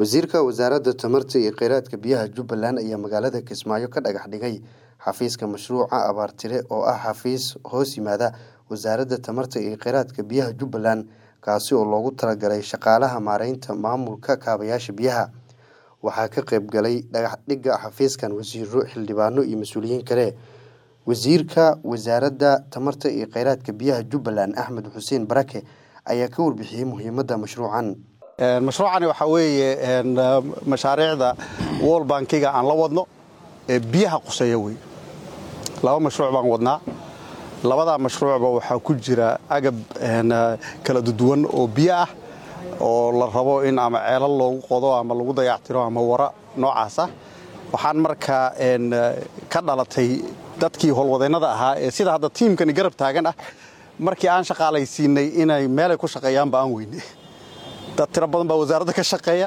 wasiirka wasaaradda tamarta iyo kheyraadka biyaha jubbaland ayaa magaalada kismaayo ka dhagax dhigay xafiiska mashruuca abaartire oo ah xafiis hoos yimaada wasaaradda tamarta iyo kheyraadka biyaha jubbaland kaasi oo loogu talagalay shaqaalaha maareynta maamulka kaabayaasha biyaha waxaa ka qayb galay dhagax dhigga xafiiskan wasiiro xildhibaano iyo mas-uuliyiin kale wasiirka wasaaradda tamarta iyo kheyraadka biyaha jubbaland axmed xuseen barake ayaa ka warbixiyey muhiimadda mashruucan mashruucani waxaa weeye mashaariicda wol bankiga aan la wadno ee biyaha quseeya wey laba mashruuc baan wadnaa labadaa mashruucba waxaa ku jira agab kala duwan oo biyo ah oo la rabo in ama ceelal loogu qodo ama lagu dayactiro ama wara noocaas ah waxaan markaa ka dhalatay dadkii howlwadeennada ahaa ee sida hadda tiimkani garab taagan ah markii aan shaqaalaysiinay inay meelay ku shaqeeyaanba aan weyne dad tiro badan baa wasaaradda ka shaqeeya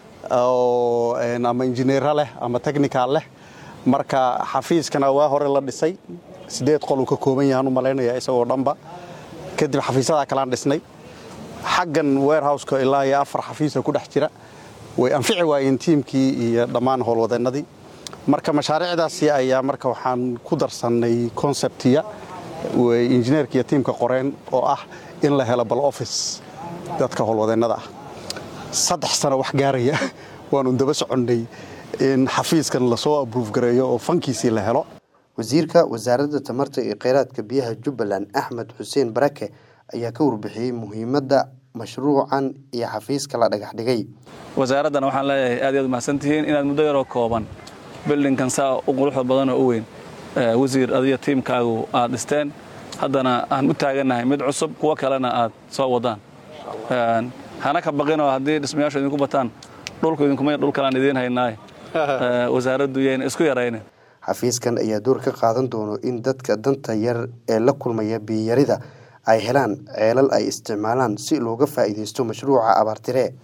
oo ama injineera leh ama technical leh marka xafiiskana waa hore la dhisay siddeed qol uu ka kooban yahaan u malaynaya isagoo dhanba kadib xafiisyadaa kalaan dhisnay xaggan warehouska ilaa iyo afar xafiisa ku dhex jira way anfici waayeen tiimkii iyo dhammaan howlwadeennadii marka mashaariicdaasi ayaa marka waxaan ku darsannay konseptiya way injineerka iyo tiimka qoreen oo ah in la helo bal office dadka howlwadeennada ah saddex sano wax gaaraya waanu daba soconnay in xafiiskan lasoo abruuf gareeyo oo fankiisii la helo wasiirka wasaaradda tamarta iyo kheyraadka biyaha jubbaland axmed xuseen barake ayaa ka warbixiyey muhiimadda mashruucan iyo xafiiska la dhagax dhigay wasaaraddan waxaan leeyahay aad iyaad mahadsantihiin inaad muddo yaroo kooban bildinkan saa u quruxda badanoo u weyn wasiir adiyo tiimkaagu aad dhisteen haddana aan u taagannahay mid cusub kuwo kalena aad soo wadaan hana ka baqinoo haddii dhismayaashu idinku bataan dhulku idinkuma dhul kalaan idiin haynaaye wasaaraddu yayna isku yaraynin xafiiskan ayaa door ka qaadan doono in dadka danta yar ee la kulmaya biyarida ay helaan ceelal ay isticmaalaan si looga faa'iidaysto mashruuca abaartire